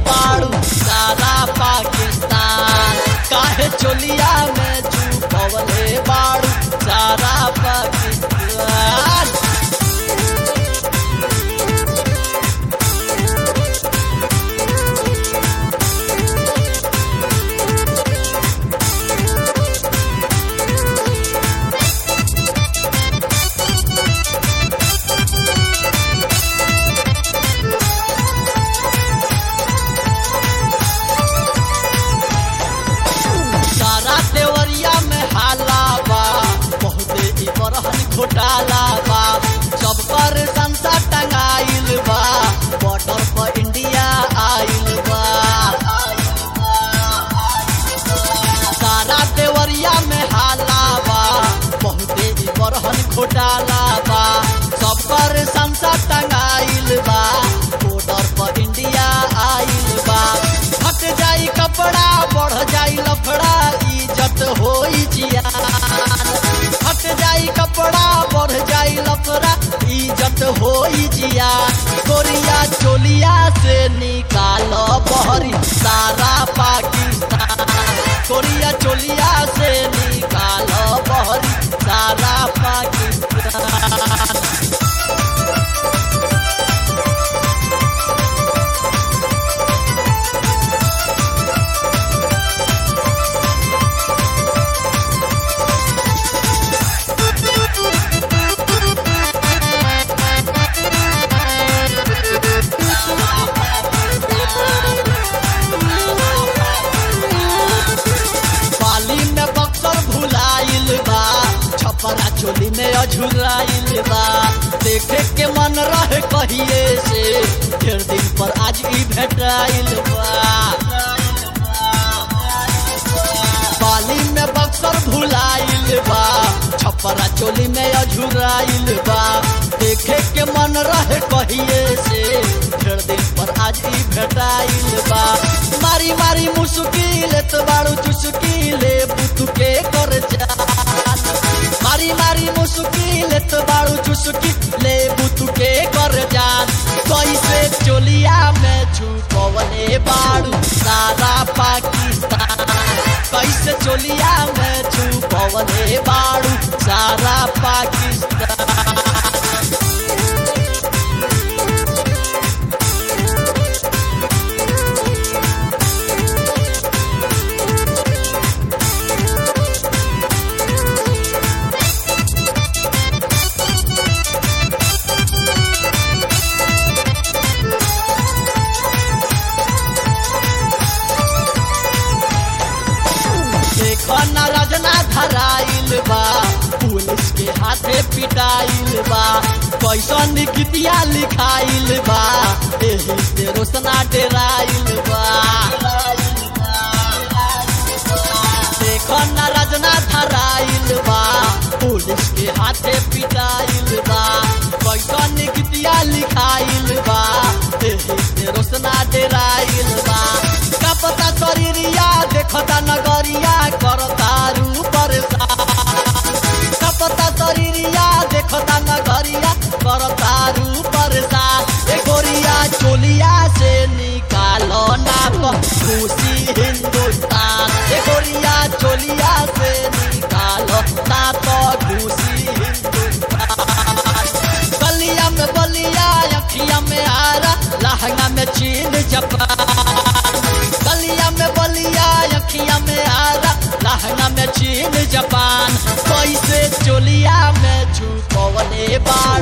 बाड़ू सारा पाकिस्तान काहे चोलिया में छुपवले बाड़ू सारा पाकिस्तान सारा देवरिया में हाला बा बहुते ई बरहन घोटाला बा सब पर संसा टंगाइल बा बॉर्डर पर इंडिया आइल बा सारा देवरिया में हाला बा बहुते ई बरहन घोटाला बा सब पर संसा टंगाइल बा बॉर्डर पर इंडिया आइल बा हट जाई कपड़ा बढ़ जाई लफड़ा इज्जत होई जियान हट जाई कपड़ा बढ़ जाई लफड़ा इज्जत होई जियान कोरिया चोलिया से निकालो बहरी सारा पाकिस्तान कोरिया चोलिया से निकालो बहरी सारा पाकिस्तान पाली में बक्सर भुलाइल बा छपरा चोली में अझुराइल बा देखे के मन रहे कहिए से ढेर दिन पर आज ई भेटाइल बा पाली में बक्सर भुलाइल बा छपरा चोली में अझुराइल बा देखे के मन रहे कहिए से ढेर दिन पर आज ई भेटाइल बा मारी मारी मुश्किल तो बाड़ू चुस्किल बुतुके कर जान मारी मारी मुश्किल तो बाड़ू चुस्किल बुतुके कर जान कैसे चोलिया में छुपवले बाड़ू सारा पाकिस्तान कैसे चोलिया में छुपवले बाड़ू सारा पाकिस्तान देखो ना रजना धराइल बा पुलिस के हाथे पिटाइल बा कैसन गीतिया लिखाइल बा एही से रोशना डेराइल बा देखो ना रजना धराइल बा पुलिस के हाथे पिटाइल बा कैसन गीतिया लिखाइल बा एही से रोशना डेराइल बा कपता शरीरिया देखता नगरिया करता रू परेशान कपता शरीरिया देखता नगरिया करता रू परेशान ए गोरिया चोलिया से निकालो ना खुशी हिंदुस्तान ए गोरिया चोलिया से निकालो ना तो खुशी हिंदुस्तान गलिया में बलिया अखिया में आरा लहंगा में चीन जापान गलिया में बलिया अखिया में आरा लहंगा में चीन जापान कैसे चोलिया में छुपवले बाड़